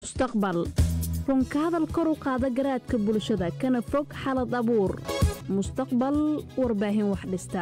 mustaqbal runka hadal kor u qaada garaadka bulshada kana fog xalad abuur mustaqbal warbaahin wax dhista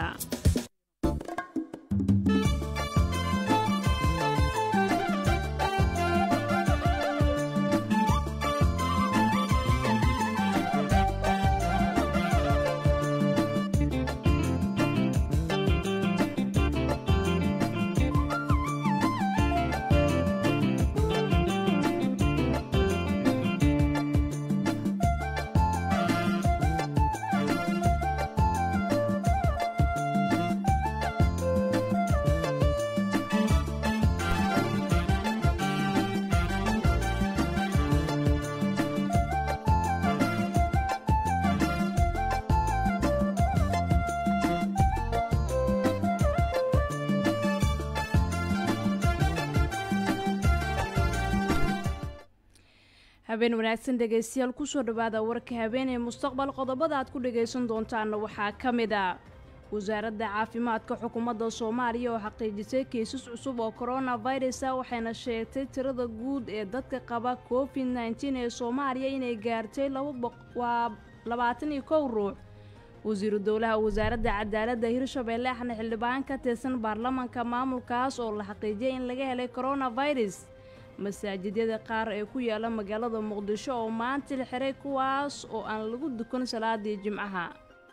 habeen wanaagsan dhegaystayaal kusoo dhowaada warka habeenee mustaqbal qodobada aad ku dhagaysan doontaanna waxaa ka mid a wasaaradda caafimaadka xukuumadda soomaaliya oo xaqiijisay kiisas cusub oo koronafirus ah waxayna sheegtay tirada guud ee dadka qaba covid nteen ee soomaaliya inay gaartay waa labaatan iyo kow ruux wasiiru dowlaha wasaaradda cadaaladda hirshabeelle axna xildhibaan ka tirsan baarlamanka maamulkaas oo la xaqiijiyay in laga helay koronafirus masaajidyada qaar ee ku yaala magaalada muqdisho oo maanta la xiray kuwaas oo aan lagu dukan salaadii jimcaha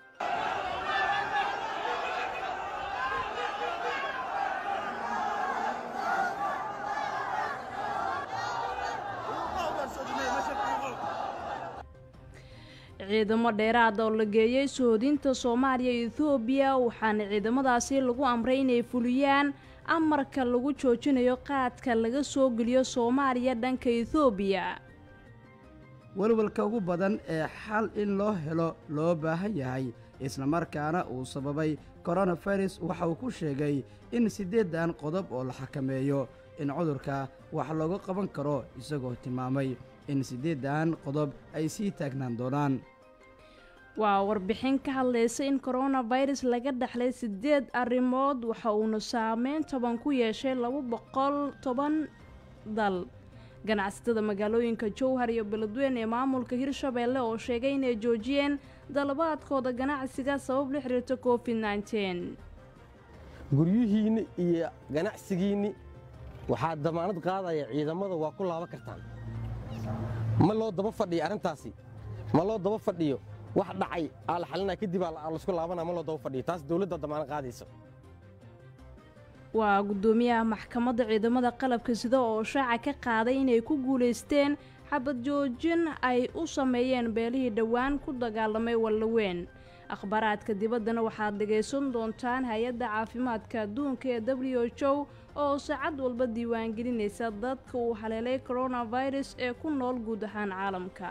ciidamo dheeraada oo la geeyey sohodinta soomaaliya iyo ethoobiya waxaana ciidamadaasi lagu amray inay fuliyaan amarka lagu joojinayo qaadka laga soo geliyo soomaaliya dhanka ethoobiya welwelka ugu badan ee xal in loo helo loo baahan yahay islamarkaana uu sababay koronafirus waxa uu ku sheegay in siddeeddan qodob oo la xakameeyo in cudurka wax looga qaban karo isagoo tilmaamay in siddeeddan qodob ay sii taagnaan doonaan waa warbixin ka hadlaysa in koronafirus laga dhaxlay siddeed arrimood waxa uuna saameyn toban ku yeeshay laba boqol toban dal ganacsatada magaalooyinka jowhar iyo beledweyn ee maamulka hirshabeelle oo sheegay inay joojiyeen dalabaadkooda ganacsiga sabab la xiriirta covid nteen guryihiinni iyo ganacsigiinni waxaa damaanad qaadaya ciidamada waa ku laaban kartaan ma loo daba fadhiyo arrintaasi ma loo daba fadhiyo wax dhacay aa la xalinaa kadib aa laisku laabana ma loo daba fadhiyo taas dawladda damaanad qaadaysa waa guddoomiyaha maxkamadda ciidamada qalabka sida oo shaaca ka qaaday inay ku guulaysteen xabad joojin ay u sameeyeen beelihii dhowaan ku dagaalamay wallaweyn akhbaaraadka dibaddana waxaad dhegaysan doontaan hay-adda caafimaadka adduunka ee w h o oo saacad walba diiwaangelinaysa dadka uu haleelay koronafirus ee ku nool guud ahaan caalamka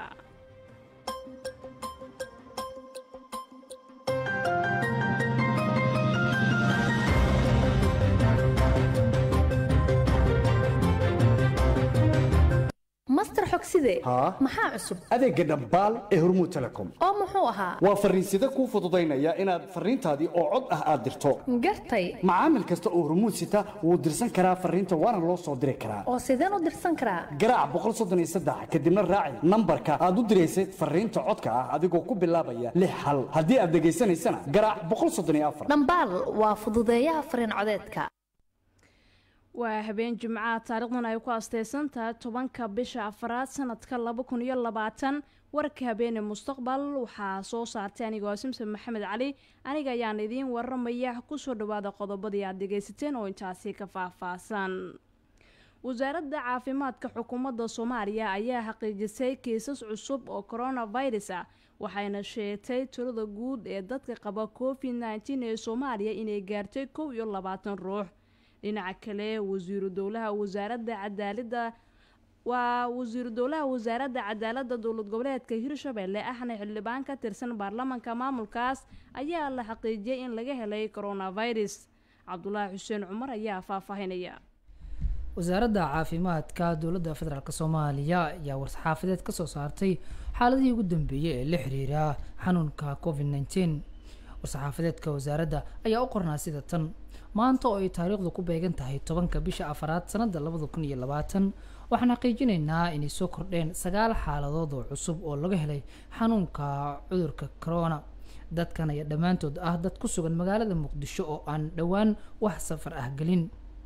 master xogside haa maxaa cusub adeegga dhambaal ee hormuud telecom oo muxuu ahaa waa farriinsida kuu fududaynaya inaad farriintaadii oo cod ah aad dirto gartay macaamil kasta oo hormuud sita wuu dirsan karaa farriinta waana loo soo diri karaa oo sideen u dirsan karaa garaac kadibna raaci nambarka aad u diraysay farriinta codka ah adigoo ku bilaabaya lix hal haddii aad dhegaysanaysana garaac dhambaal waa fududeeyaha farriin codeedka waa habeen jimcaha taariikhdan ay ku asteysan tahay tobanka bisha afaraad sanadka laba kun iyo labaatan warka habeene mustaqbal waxaa soo saartay anigoo simsan maxamed cali aniga ayaan idiin waramaya kusoo dhawaada qodobadii aad dhegaysateen oo intaasi ka faahfaahsan wasaaradda caafimaadka xukuumadda soomaaliya ayaa xaqiijisay kiisas cusub oo koronafirus ah waxayna sheegtay tirada guud ee dadka qaba covid nteen ee soomaaliya inay gaartay kow iyo labaatan ruux dhinaca kale wasiiru dowlaha wasaaradda cadaalada waa wasiiru dowlaha wasaaradda cadaaladda dowlad goboleedka hirshabelle ahna xildhibaan ka tirsan baarlamanka maamulkaas ayaa la xaqiijiyay in laga helay koronafirus cabdulaahi xuseen cumar ayaa faahfaahinaya wasaaradda caafimaadka dowladda federaalk soomaaliya ayaa war-saxaafadeed kasoo saartay xaaladihii ugu dambeeyey ee la xiriira xanuunka covid nteen war-saxaafadeedka wasaaradda ayaa u qornaa sida tan maanta oo ay taariikhdu ku beegan tahay tobanka bisha afaraad sanada labada kun iyo labaatan waxaan xaqiijinaynaa inay soo kordheen sagaal xaaladood oo cusub oo laga helay xanuunka cudurka corona dadkan ayaa dhammaantood ah dad ku sugan magaalada muqdisho oo aan dhowaan wax safar ah gelin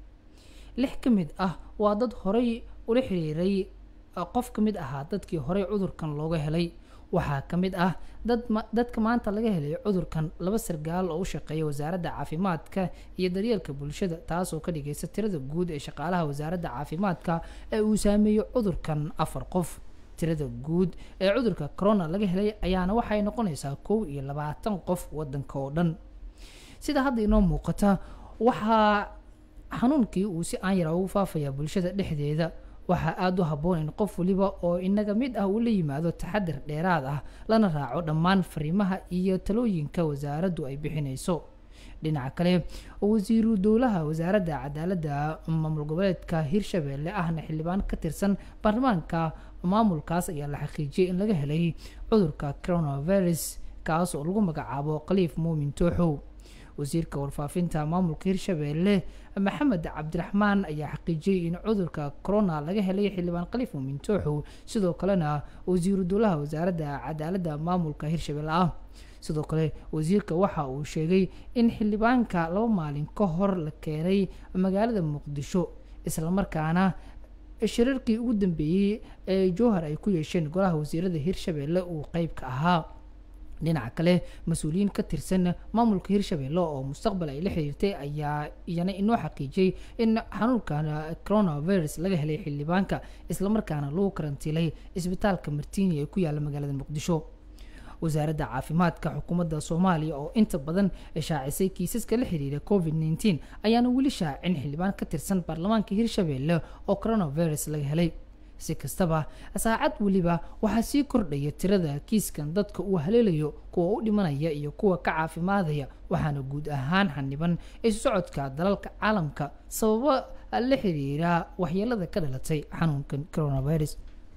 lix ka mid ah waa dad horay ula xiriiray qof ka mid ahaa dadkii horey cudurkan looga helay waxaa ka mid ah dad dadka maanta laga helay cudurkan laba sargaal oo u shaqeeya wasaaradda caafimaadka iyo daryeelka bulshada taasoo ka dhigaysa tirada guud ee shaqaalaha wasaaradda caafimaadka ee uu saameeyo cudurkan afar qof tirada guud ee cudurka corona laga helay ayaana waxay noqonaysaa kow iyo labaatan qof wadanka oo dhan sida hadda inoo muuqata waxaa xanuunkii uu si aan yara ugu faafayaa bulshada dhexdeeda waxaa aada u habboon in qof waliba oo inaga mid ah uu la yimaado taxadir dheeraad ah lana raaco dhammaan fariimaha iyo talooyinka wasaaraddu ay bixinayso dhinaca kale wasiiru dowlaha wasaaradda cadaaladda maamul goboleedka hirshabeelle ahna xildhibaan ka tirsan baarlamaanka maamulkaas ayaa la xaqiijiyay in laga helay cudurka coronavirus kaas oo lagu magacaabo khaliif muumin tooxow wasiirka warfaafinta maamulka hirshabeelle maxamed cabdiraxmaan ayaa xaqiijiyey in cudurka corona laga helay xildhibaan khaliif muumin tooxow sidoo kalena wasiiru dowlaha wasaaradda cadaaladda maamulka hirshabeelle ah sidoo kale wasiirka waxa uu sheegay in xildhibaanka laba maalin ka hor la keenay magaalada muqdisho islamarkaana shirarkii ugu dambeeyey ee jowhar ay ku yeesheen golaha wasiirada hirshabeelle uu qeyb ka ahaa dhinaca kale mas-uuliyiin ka tirsan maamulka hirshabeelle oo mustaqbal ay la xiriirtay ayaa iyana inoo xaqiijiyey in xanuunkan coronavirus laga helay xildhibaanka islamarkaana lagu karantiilay isbitaalka martiini ee ku yaala magaalada muqdisho wasaaradda caafimaadka xukuumadda soomaaliya oo inta badan shaacisay kiisaska la xiriira covid nteen ayaana weli shaacin xildhibaan ka tirsan baarlamaanka hirshabeelle oo coronavirus laga helay si kastaba saacad weliba waxaa sii kordhaya tirada kiiskan dadka uu haleelayo kuwa u dhimanaya iyo kuwa ka caafimaadaya waxaana guud ahaan xaniban isu socodka dalalka caalamka sababo la xiriira waxyeelada ka dhalatay xanuunkan coronavirus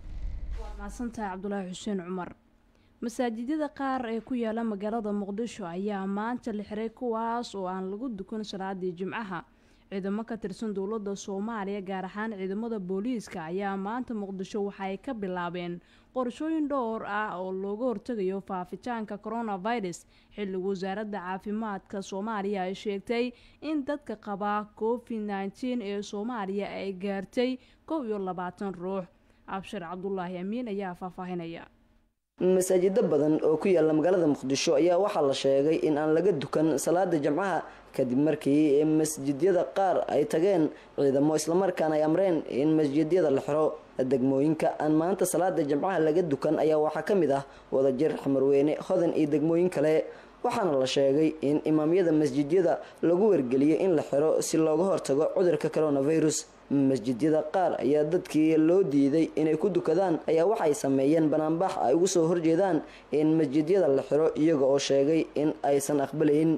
waad mahadsantahay cabdulaahi xuseen cumar masaajidyada qaar ee ku yaala magaalada muqdisho ayaa maanta la xiray kuwaas oo aan lagu dukan salaadii jimcaha ciidamo ka tirsan dowladda soomaaliya gaar ahaan ciidamada booliiska ayaa maanta muqdisho waxaay ka bilaabeen qorshooyin dhowr ah oo looga hortegayo faafitaanka coronavirus xilli wasaaradda caafimaadka soomaaliya ay sheegtay in dadka qabaa covid nteen ee soomaaliya ay gaartay kow iyo labaatan ruux abshir cabdulaahi amiin ayaa faahfaahinaya masaajido badan oo ku yaala magaalada muqdisho ayaa waxaa la sheegay in aan laga dukan salaada jamcaha kadib markii masjidyada qaar ay tageen ciidamo islamarkaana ay amreen in masjidyada la xiro degmooyinka aan maanta salaada jamcaha laga dukan ayaa waxaa ka mid ah wadajir xamarweyne hodan iyo degmooyin kale waxaana la sheegay in imaamyada masjidyada lagu wargeliyay in la xiro si looga hortago cudurka coronavirus masjidyada qaar ayaa dadkii loo diiday inay ku dukadaan ayaa waxay sameeyeen banaanbax ay ugu soo horjeedaan in masjidyada la xiro iyaga oo sheegay in aysan aqbalayn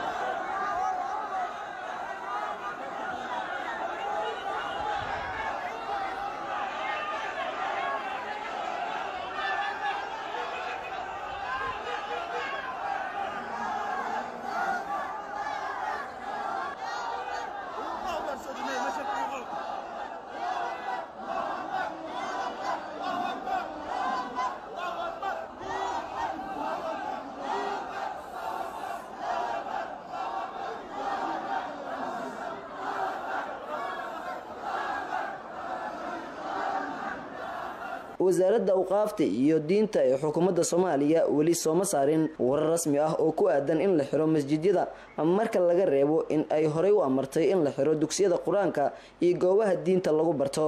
wasaaradda awqaafta iyo diinta ee xukuumadda soomaaliya weli sooma saarin warar rasmi ah oo ku aadan in la xiro masjidyada marka laga reebo in ay horey u amartay in la xiro dugsiyada qur-aanka iyo goobaha diinta lagu barto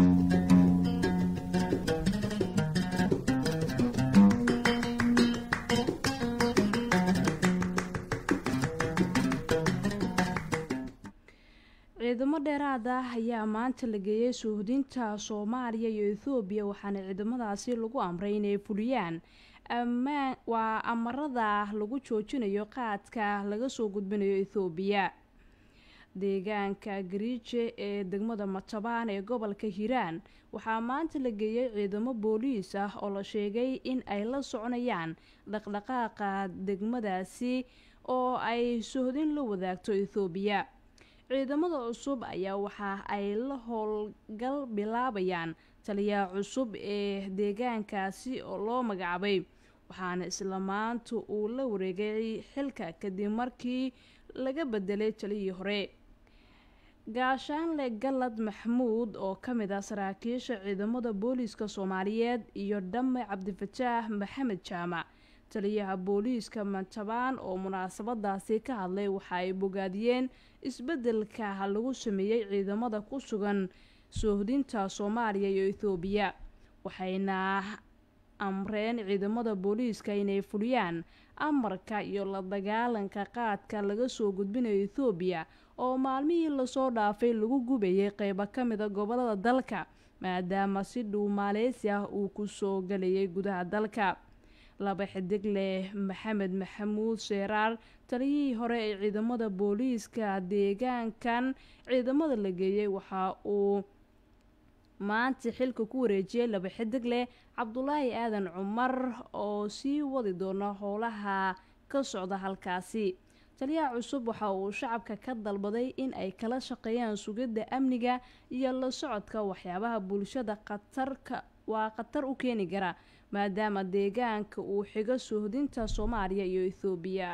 ciidamo dheeraad ah ayaa maanta la geeyay suuhdinta soomaaliya iyo ethoobiya waxaana ciidamadaasi lagu amray inay fuliyaan ammaan waa amarada lagu joojinayo qaadka laga soo gudbinayo ethoobiya deegaanka gariije ee degmada matabaan ee gobolka hiiraan waxaa maanta la geeyay ciidamo booliis ah oo la sheegay in ay la soconayaan dhaqdhaqaaqa degmadaasi oo ay sohdin la wadaagto ethoobiya ciidamada cusub ayaa waxa ay la howlgal bilaabayaan taliyaha cusub ee deegaankaasi oo loo magacaabay waxaana isla maanta uu la wareegay xilka kadib markii laga bedelay taliyii hore gaashaanle galad maxamuud oo ka mid ah saraakiisha ciidamada booliiska soomaaliyeed iyo dhamme cabdifataax maxamed jaamac taliyaha booliiska mantabaan oo munaasabadaasi ka hadlay waxa ay bogaadiyeen isbedelka lagu sameeyey ciidamada ku sugan soohdinta soomaaliya iyo ethoobiya waxayna amreen ciidamada booliiska inay fuliyaan amarka iyo la dagaalanka qaadka laga soo gudbinayo ethoobiya oo maalmihii lasoo dhaafay lagu gubayay qeybo ka mida gobolada dalka maadaama si dhow maaleysi ah uu kusoo galayay gudaha dalka laba xidig leh maxamed maxamuud seeraar taliyihii hore ee ciidamada booliiska deegaankan ciidamada la geeyey waxa uu maanta xilka ku wareejiyey laba xidig leh cabdulaahi aadan cumar oo sii wadi doona howlaha ka socda halkaasi taliyaha cusub waxa uu shacabka ka dalbaday in ay kala shaqeeyaan sugidda amniga iyo la socodka waxyaabaha bulshada khatarka waa khatar u keeni kara maadaama deegaanka uu xigo soohdinta soomaaliya iyo ethoobiya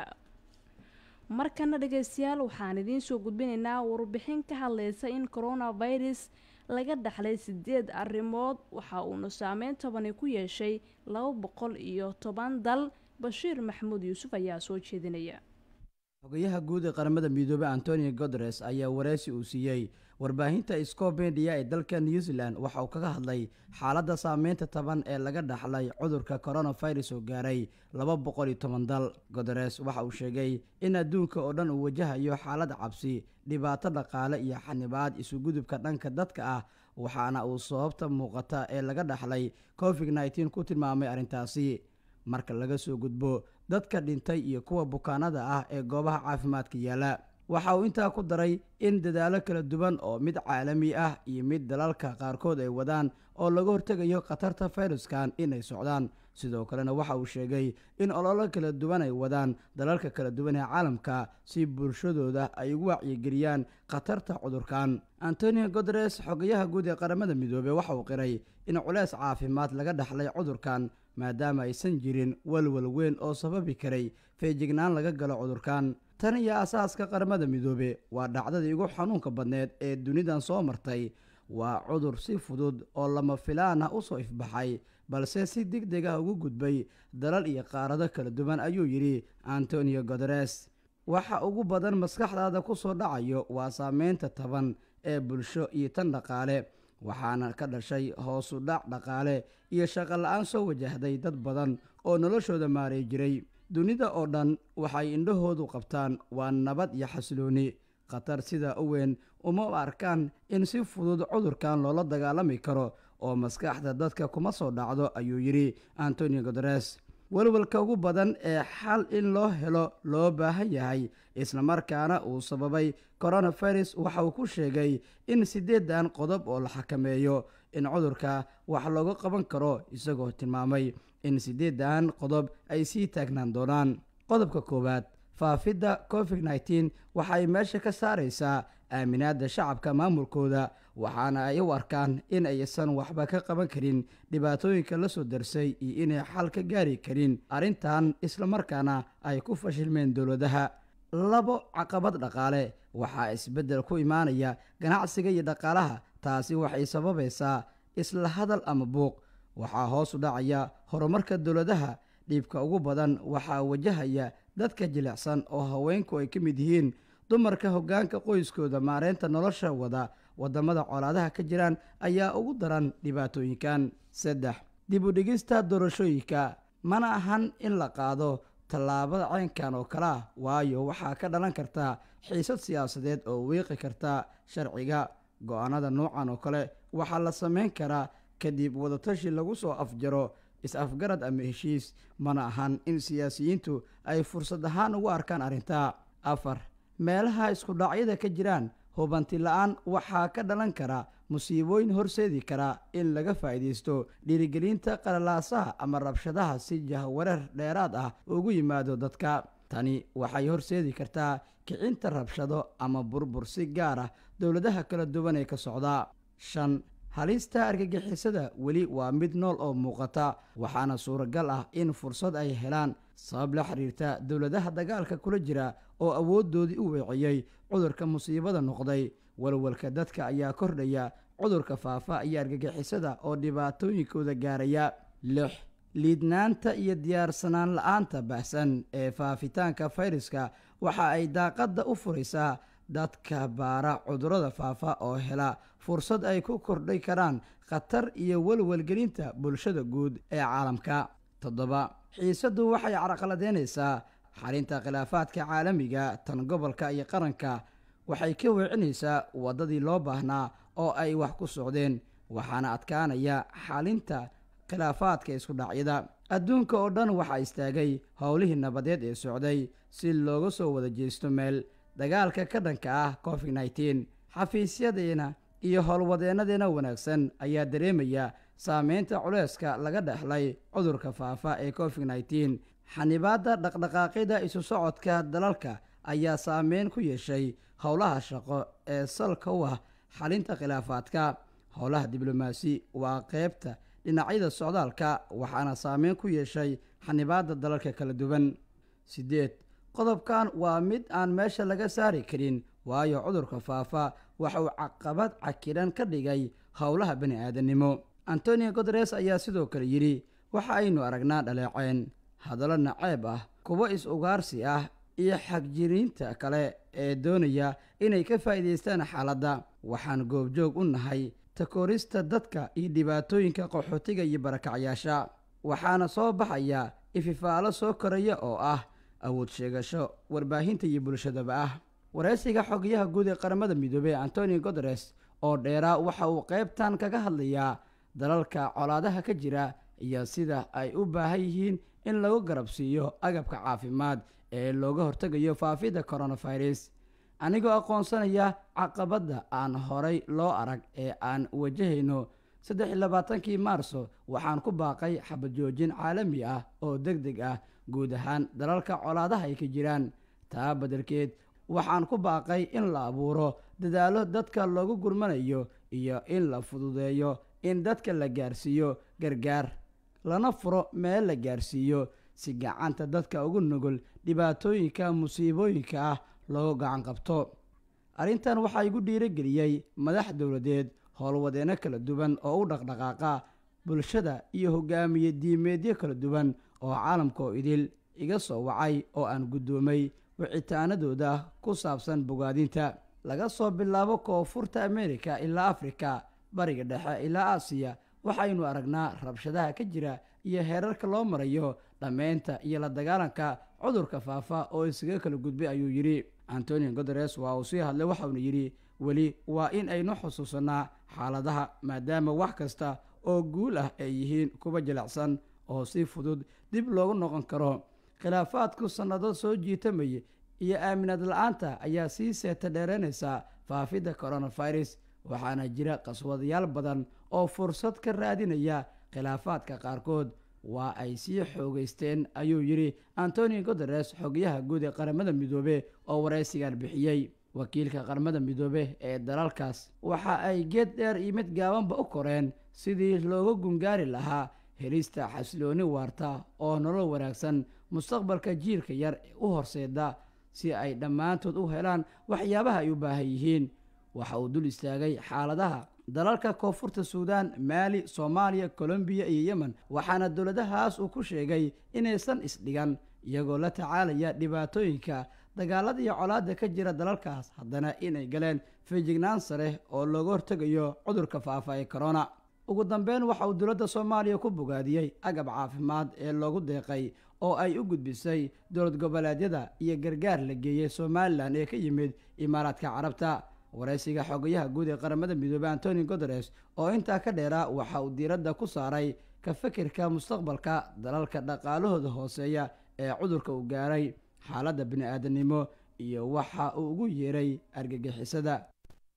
markana dhageystayaal waxaan idiin soo gudbinaynaa warbixin ka hadleysa in coronavirus laga dhaxlay sideed arrimood waxa uuna saameyn tobani ku yeeshay laba boqol iyo toban dal bashiir maxamuud yuusuf ayaa soo jeedinaya xogayaha guud ee qaramada midoobey antonio godres ayaa wareysi uu siiyey warbaahinta scobendia ee dalka new zealand waxa uu kaga hadlay xaaladda saameynta taban ee laga dhaxlay cudurka coronavirus oo gaaray laba boqol iyo toban dal godares waxa uu sheegay in adduunka oo dhan uu wajahayo xaalad cabsi dhibaato dhaqaale iyo xanibaad isugudubka dhanka dadka ah waxaana uu sababta muuqata ee laga dhaxlay covid nneteen ku tilmaamay arrintaasi marka laga soo gudbo dadka dhintay iyo kuwa bukaanada ah ee goobaha caafimaadka yaala waxa uu intaa ku daray in dadaalo kala duwan oo mid caalami ah iyo mid dalalka qaarkood ay wadaan oo laga hortegayo khatarta fayraskan inay socdaan sidoo kalena waxa uu sheegay in ololo kala duwan ay wadaan dalalka kala duwan ee caalamka si bulshadooda ay ugu wacyigeliyaan khatarta cudurkan antonio godres xogayaha guud ee qaramada midoobey waxa uu qiray in culeys caafimaad laga dhaxlay cudurkan maadaama aysan jirin walwal weyn oo sababi karay feejignaan laga galo cudurkan tan iyo asaaska qaramada midoobe waa dhacdadii ugu xanuunka badneed ee dunidan soo martay waa cudur si fudud oo lama filaan ah usoo ifbaxay balse si deg deg ah ugu gudbay dalal iyo qaarado kala duwan ayuu yidhi antonio godares waxa ugu badan maskaxdaada ku soo dhacayo waa saameynta taban ee bulsho iyo tan dhaqaale waxaana ka dhashay hoosu dhac dhaqaale iyo shaqo la-aan soo wajahday dad badan oo noloshooda maaray jiray dunida oo dhan waxay indhahoodu qabtaan waa nabad iyo xasilooni khatar sidaa u weyn uma arkaan in si fudud cudurkan loola dagaalami karo oo maskaxda dadka kuma soo dhacdo ayuu yidhi antonio godares welwelka ugu badan ee xal in loo helo loo baahan yahay islamarkaana uu sababay coronavirus waxa uu ku sheegay in siddeedan qodob oo la xakameeyo in cudurka wax looga qaban karo isagoo tilmaamay in siddeedan qodob ay sii taagnaan doonaan qodobka koowaad faafidda covid nneteen waxay meesha ka saaraysaa aaminaadda shacabka maamulkooda waxaana ay u arkaan in aysan waxba ka qaban karin dhibaatooyinka la soo darsay iyo inay xal ka gaari karin arrintan islamarkaana ay ku fashilmeen dowladaha labo caqabad dhaqaale waxaa isbeddel ku imaanaya ganacsiga iyo dhaqaalaha taasi waxay sababaysaa isla hadal ama buuq waxaa hoos u dhacaya horumarka dowladaha dhiibka ugu badan waxaa wajahaya dadka jilicsan oo haweenku ay ka mid yihiin dumarka hoggaanka qoyskooda maareynta nolosha wada waddamada colaadaha ka jiraan ayaa ugu daran dhibaatooyinkan saddex dib u dhigista doorashooyinka mana ahan in la qaado tallaabada caynkan oo kale ah waayo waxaa ka dhalan karta xiisad siyaasadeed oo wiiqi karta sharciga go-aanada noocan oo kale waxaa la samayn karaa kadib wadatashi lagu soo afjaro is-afgarad ama heshiis mana ahan in siyaasiyiintu ay fursad ahaan ugu arkaan arrinta afar meelaha isku dhacyada ka jiraan hubanti la-aan waxaa ka dhalan kara musiibooyin horseedi kara in laga faa'iidaysto dhiirigelinta qalalaasaha ama rabshadaha si jahwareer dheeraad ah ugu yimaado dadka tani waxay horseedi kartaa kicinta rabshado ama burbur si gaar ah dowladaha kala duwan ee ka socda shan halista argagixisada weli waa mid nool oo muuqata waxaana suuragal ah in fursad ay helaan sabab la xiriirta dowladaha dagaalka kula jira oo awooddoodii u weeciyey cudurka musiibada noqday walwalka dadka ayaa kordhaya cudurka faafa iyo argagixisada oo dhibaatooyinkooda gaaraya lix liidnaanta iyo diyaarsanaan la-aanta baxsan ee faafitaanka fayraska waxa ay daaqadda u furaysaa dadka baara cudurrada faafa oo hela fursad ay ku kordhay karaan khatar iyo walwalgelinta bulshada guud ee caalamka toddoba xiisaddu waxay carqaladeynaysaa xalinta khilaafaadka caalamiga tan gobolka iyo qaranka waxay ka weecinaysaa waddadii loo baahnaa oo ay wax ku socdeen waxaana adkaanaya xalinta khilaafaadka isku dhacyada adduunka oo dhan waxaa istaagay howlihii nabadeed ee socday si looga soo wada jeesto meel dagaalka ka dhanka ah covid nneteen xafiisyadeena iyo howlwadeennadeena wanaagsan ayaa dareemaya saameynta culeyska laga dhexlay cudurka faafa ee covid nneteen xanibaadda dhaqdhaqaaqyada isu socodka dalalka ayaa saameyn ku yeeshay howlaha shaqo ee salka u ah xalinta khilaafaadka howlaha diblomaasi waa qeybta dhinacyada socdaalka waxaana saameyn ku yeeshay xanibaadda dalalka kala duwan siddeed qodobkan waa mid aan meesha laga saari karin waayo cudurka faafa waxa uu caqabad cakiran ka dhigay howlaha bani aadamnimo antonio guteres ayaa sidoo kale yidhi waxa aynu aragnaa dhaleeceen hadallo naceeb ah kuwo is-ugaarsi ah iyo xagjiriinta kale ee doonaya inay ka faa'iidaystaan xaaladda waxaan goobjoog u nahay takoorista dadka iyo dhibaatooyinka qaxootiga iyo barakacyaasha waxaana soo baxaya ififaalo soo koraya oo ah awood sheegasho warbaahinta iyo bulshadaba ah waraysiga xogayaha guud ee qaramada midoobey antonio guteres oo dheeraa waxa uu qaybtan kaga hadlayaa dalalka colaadaha ka jira iyo sida ay u baahan yihiin in lagu garabsiiyo agabka caafimaad ee looga hortegayo faafidda coronavirus anigoo aqoonsanaya caqabadda aan horay loo arag ee aan wajahayno saddex iyo labaatankii maarso waxaan ku baaqay xabad joojin caalami ah oo deg deg ah guud ahaan dalalka colaadaha ay ka jiraan taa beddelkeed waxaan ku baaqay in la abuuro dadaallo dadka loogu gurmanayo iyo in la fududeeyo in dadka la gaarsiiyo gargaar lana furo meel la gaarsiiyo si gacanta dadka ugu nugul dhibaatooyinka musiibooyinka ah loogu gacan qabto arrintan waxaa igu dhiirogeliyey madax dowladeed howlwadeenno kala duwan oo u dhaqdhaqaaqa bulshada iyo hogaamiye diimeedyo kala duwan oo caalamka oo idil iga soo wacay oo aan guddoomay wicitaanadooda ku saabsan bogaadinta laga soo bilaabo koonfurta amerika ilaa afrika bariga dhexe ilaa aasiya waxaynu aragnaa rabshadaha ka jira iyo heerarka loo marayo dhammaynta iyo la dagaalanka cudurka faafa oo isaga kala gudbay ayuu yidhi antonio guteres waa uu sii hadlay waxauna yidhi weli waa in aynu xusuusanaa xaaladaha maadaama wax kasta oo guul ah ay yihiin kuwa jilicsan oo si fudud dib loogu noqon karo khilaafaadku sannado soo jiitamaya iyo aaminaad la-aanta ayaa sii seeta dheeraynaysa faafidda coronavirus waxaana jira qaswadayaal badan oo fursad ka raadinaya khilaafaadka qaarkood waa ay sii xoogeysteen ayuu yidhi antonio guteres xogayaha guud ee qaramada midoobe oo waraysigan bixiyey wakiilka qaramada midoobe ee dalalkaas waxa ay geed dheer iyo mid gaabanba u koreen sidii looga gungaari lahaa helista xasilooni waarta oo nolol wanaagsan mustaqbalka jiilka yar u horseeda si ay dhammaantood u helaan waxyaabaha ay u baahan yihiin waxa uu dul istaagay xaaladaha dalalka koonfurta suudaan maali soomaaliya kolombiya iyo yemen waxaana dowladahaas uu ku sheegay inaysan isdhigan iyagoo la tacaalaya dhibaatooyinka dagaalada iyo colaadda ka jira dalalkaas haddana inay galeen feejignaan sare oo looga hortegayo cudurka faafa ee corona ugu dambeyn waxa uu dowladda soomaaliya ku bogaadiyey agab caafimaad ee loogu deeqay oo ay u gudbisay dowlad goboleedyada iyo gargaar la geeyey somalilan ee ka yimid imaaraadka carabta waraysiga xogayaha guud ee qaramada midoobey antonio guteres oo intaa ka dheeraa waxa uu diiradda ku saaray ka fikirka mustaqbalka dalalka dhaqaalahooda hooseeya ee cudurka uu gaaray xaaladda bini-aadanimo iyo waxa uu ugu yeeray argagixisada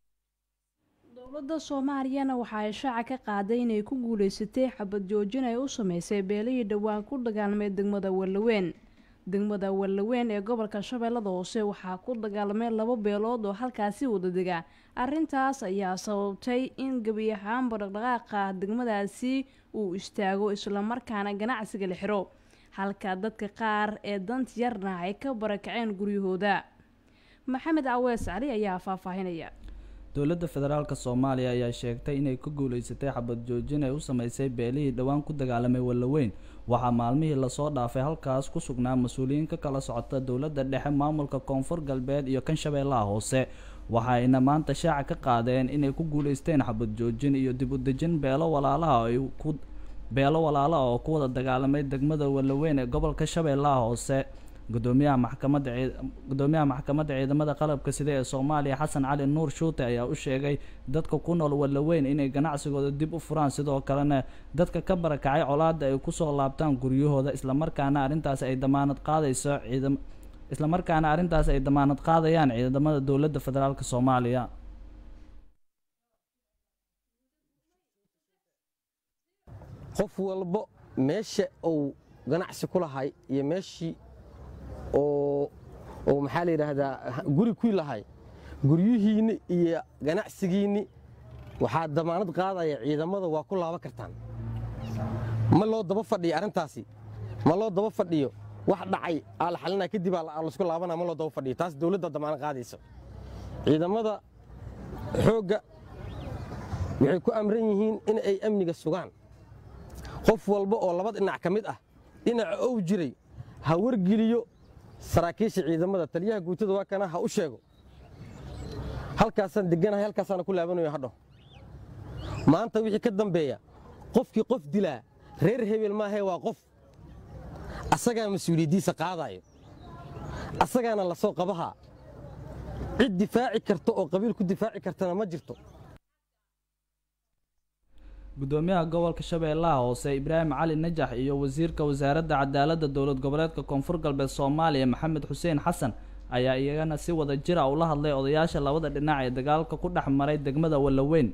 dowladda soomaaliyana waxa ay shaaca ka qaaday inay ku guuleysatay xabad joojin ay u sameysay beelihii dhowaan ku dagaalmay degmada wallaweyn degmada wallaweyn ee gobolka shabeellada hoose waxaa ku dagaalamay laba beelood oo halkaasi wada dega arrintaas ayaa sababtay in gebi ahaanba dhaqdhaqaaqa degmadaasi uu istaago islamarkaana ganacsiga la xiro halka dadka qaar ee danta yarna ay ka barakaceen guryahooda maxamed cawees cali ayaa faahfaahinaya dowladda federaalk soomaaliya ayaa sheegtay inay ku guuleysatay xabad joojin ay u sameysay beelihii dhowaan ku dagaalamay wallaweyn waxaa maalmihii lasoo dhaafay halkaas ku sugnaa mas-uuliyiin ka kala socota dowladda dhexe maamulka koonfur galbeed iyo kan shabeellaha hoose waxayna maanta shaaca ka qaadeen inay ku guuleysteen xabad joojin iyo dib u dejin beelo walaalaha ay ku beelo walaala oo ku wada dagaalamay degmada wallaweyn ee gobolka shabeellaha hoose gudoomiyaha maxkamadda gudoomiyaha maxkamadda ciidamada qalabka sida ee soomaaliya xasan cali nuur shuute ayaa u sheegay dadka ku nool wallaweyn inay ganacsigooda dib u furaan sidoo kalena dadka ka barakacay colaada ay kusoo laabtaan guryahooda islamarkaana arrintaas ay damaanad qaadayso ciidam islamarkaana arrintaas ay damaanad qaadayaan ciidamada dowladda federaalk soomaaliya qof walbo meesha uu ganacsi ku lahay iyo meeshii oo oo maxaa la yidhaahdaa guri ku lahay guryihiinni iyo ganacsigiinni waxaa damaanad qaadaya ciidamada waa ku laaban kartaan ma loo daba fadhiyo arrintaasi ma loo daba fadhiyo wax dhacay aa la xalinaa kadib aa laysku laabanaa ma loo daba fadhiyo taas dowladda damaanad qaadaysa ciidamada xoogga waxay ku amran yihiin in ay amniga sugaan qof walba oo laba dhinac ka mid ah dhinaca ou jiray ha wargeliyo saraakiisha ciidamada taliyaha guutada waa kana ha u sheego halkaasaan deganahay halkaasaana ku laabanayo hadho maanta wixii ka dambeeya qofkii qof dilaa reer hebel maahee waa qof asagaa mas-uuliyaddiisa qaadaayo asagaana la soo qabahaa cid difaaci karta oo qabiil ku difaaci kartana ma jirto gudoomiyaha gobolka shabeellaha hoose ibraahim cali najax iyo wasiirka wasaaradda cadaaladda dowlad goboleedka koonfur galbeed soomaaliya maxamed xuseen xasan ayaa iyagana si wada jira ula hadlay odayaasha labada dhinac ee dagaalka ku dhex maray degmada wallaweyn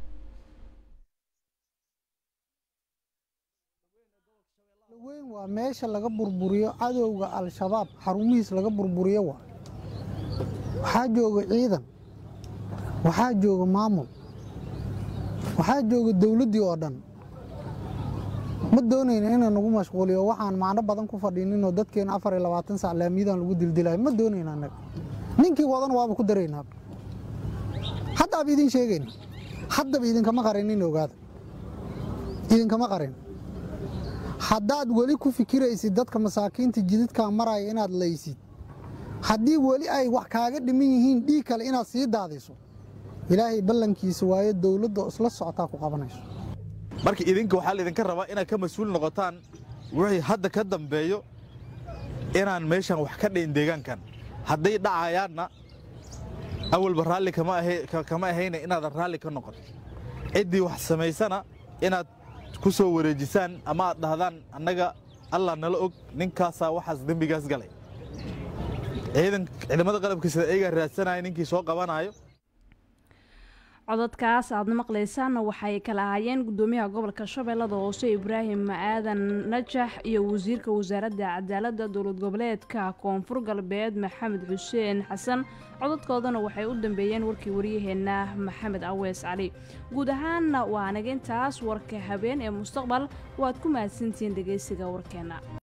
weyn waa meesha laga burburiyo cadowga al-shabaab xarumihiis laga burburiyo waa waxaa jooga ciidan waxaa jooga maamul waxaa jooga dowladdii oo dhan ma doonayna inaan nagu mashquuliyo waxaan macno badan ku fadhiininoo dadkeena afar iyo labaatan sac laamiyadan lagu dildilayo ma doonayna annaga ninkii wadan waaba ku daraynaa haddaaba idin sheegayna haddaba idinkama qarinin ogaada idinkama qarin haddaad weli ku fikiraysid dadka masaakiinta jididkaa maraya inaad laysid haddii weli ay wax kaaga dhiman yihiin dhiig kale inaad sii daadiso ilaahay ballankiisa waayo dowladda isla socotaa ku qabanayso marka idinka waxaa laydinka rabaa inaad ka mas-uul noqotaan wixii hadda ka dambeeyo inaan meeshan wax ka dhayn deegaankan hadday dhacayaanna awalba raalli kama ahayna inaadan raalli ka noqon ciddii wax samaysana inaad ku soo wareejisaan ama aad dhahdaan annaga allah nala og ninkaasaa waxaas dembigaas galay ciidamada qalabka sida ayagaa raadsanaya ninkii soo qabanaayo codadkaas aada maqlaysaanna waxay kala ahaayeen gudoomiyaha gobolka shabeellada hoose ibraahim aadan najax iyo wasiirka wasaaradda cadaaladda dowlad goboleedka koonfur galbeed maxamed xuseen xasan codadkoodana waxay u dambeeyeen warkii waryaheena maxamed awees cali guud ahaanna waa anaga intaas warka habeen ee mustaqbal waad ku mahadsantihiin dhegeysiga warkeena